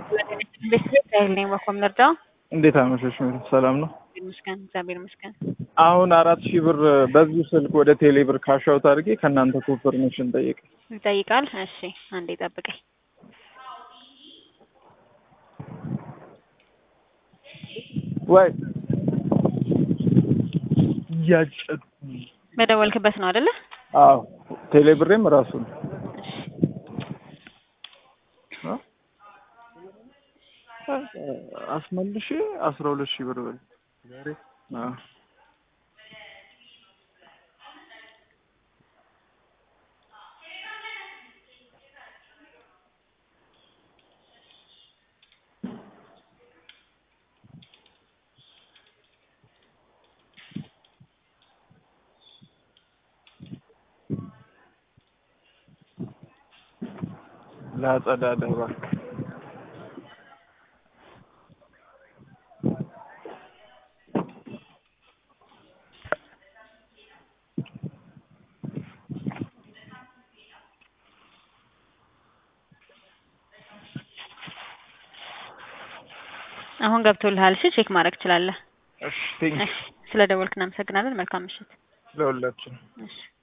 ቤት ቤት ኃይል ነኝ በኮም ልርዳው? እንዴት አመሸሽ? ሰላም ነው? ይመስገን እግዚአብሔር ይመስገን። አሁን አራት ሺህ ብር በዚሁ ስልክ ወደ ቴሌ ብር ካሻውት አድርጌ ከእናንተ ኮንፈርሜሽን ጠየቅ ይጠይቃል። እሺ አንዴ ጠብቀኝ። ወይ እያጨዱ በደወልክበት ነው አይደለ? አዎ ቴሌ ብሬም ራሱ ነው። አስመልሼ አስራ ሁለት ሺህ ብር በል አዎ ላጸዳዳ እባክህ አሁን ገብቶልሃል። እሺ ቼክ ማድረግ ትችላለህ። እሺ ቴንክ እሺ ስለ ደወልክ እናመሰግናለን። መልካም ምሽት። ለሁላችን እሺ